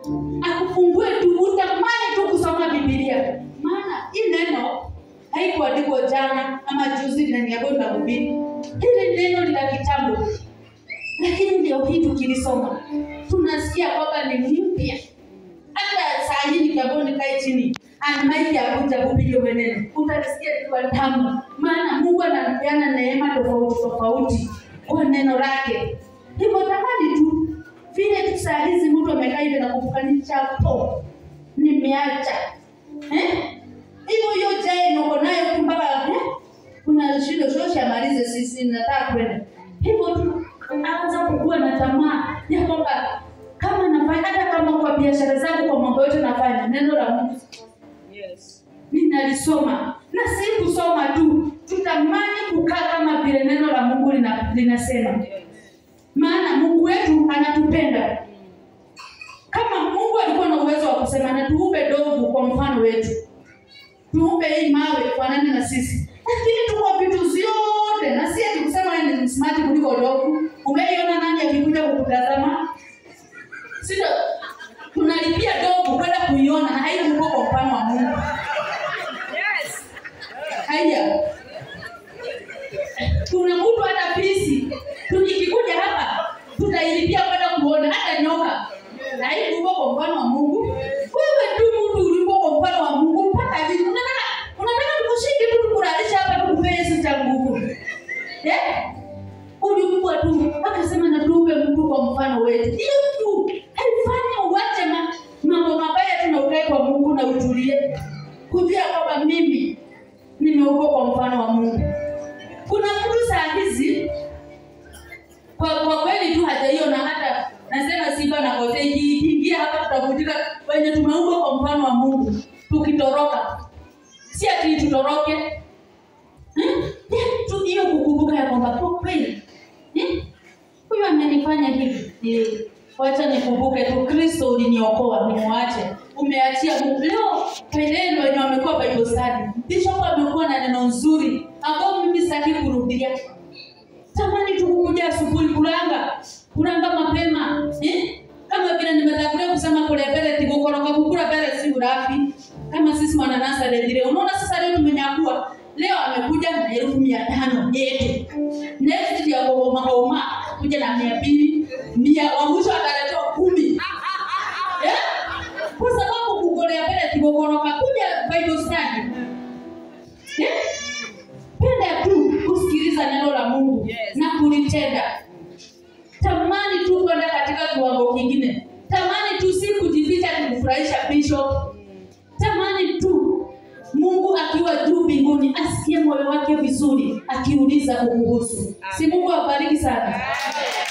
akufungue tu utamani tu kusoma bibilia maana hii neno haikuandikwa jana ama juzi ndani ya bonda hubiri hili neno ni la kitambo lakini ndio hii tukilisoma tunasikia kwamba ni mpya hata saa hii nikiambao nikae chini anmaiki akuja kupiga maneno utalisikia likiwa tamu maana mungu anapeana neema tofauti tofauti kwa neno lake hivyo tamani tu vile tu saa hizi mtu amekaa hivi na kumbuka ni chapo nimeacha eh? hivyo hiyo jae niko nayo tu mpaka eh? kuna shindo shoshe amalize sisi nataka kwenda hivyo tu anza kukuwa na tamaa ya kwamba kama nafanya hata kama kwa biashara zangu kwa mambo yote nafanya neno la mungu Yes. ninalisoma na si kusoma tu tutamani kukaa kama vile neno la mungu lina, linasema Yes. maana mungu wetu anatupenda kama mungu alikuwa na uwezo wa kusema na tuumbe dovu kwa mfano wetu tuumbe hii mawe fanane na sisi lakini tuko vitu vyote na si ati kusema wewe ni smart kuliko dovu umeiona nani akikuja kukutazama sio tunalipia dovu kwenda kuiona na haikuko kwa mfano wa mungu Yes. haya kuna mtu hata pisi tukikuja hapa tutailipia kwenda kuona hata nyoka na hii uko kwa mfano wa mungu wewe tu mtu ulipo kwa mfano wa mungu mpaka vitu unataka unataka tukushike tu tukulalisha hapa tukupee hizi cha nguvu eh uliumbwa tu akasema na tuumbe mtu kwa mfano wetu hiyo tu haifanya uache ma, mambo mabaya tu na ukae kwa mungu na utulie kujua kwamba mimi nimeumbwa kwa mfano wa mungu kuna mtu saa hizi kwa kwa kweli tu hajaiona hata nasema simba na kote ikiingia hapa tutavutika wenye tumeumbwa kwa mfano wa mungu tukitoroka si ati tutoroke Hmm? Eh, tu hiyo kukumbuka ya kwamba kwa kweli eh, huyu amenifanya hivi Eh, wacha nikumbuke tu kristo uliniokoa nimwache umeachia Mungu. leo pelelo wenye wamekuwa bible study bishop amekuwa na neno nzuri ambao mimi sitaki kurudia tamani tu kukuja asubuhi kulanga kulanga mapema eh? kama vile nimetangulia kusema kule mbele tigukoroka kukula mbele si urafi kama sisi mananasa lejire unaona sasa leo tumenyakua leo amekuja na elfu mia tano yetu next ya kuhoma homa kuja na mia mbili mia wa mwisho ataletewa kumi eh? kwa sababu kugolea mbele tigukoroka kuja bible study eh? penda tu kusikiliza neno la mungu Yes. na kulitenda tamani tu kwenda katika kiwango kingine tamani tu si kujificha kumfurahisha bishop tamani tu mungu akiwa juu mbinguni asikie moyo wake vizuri akiuliza kukuhusu si mungu abariki sana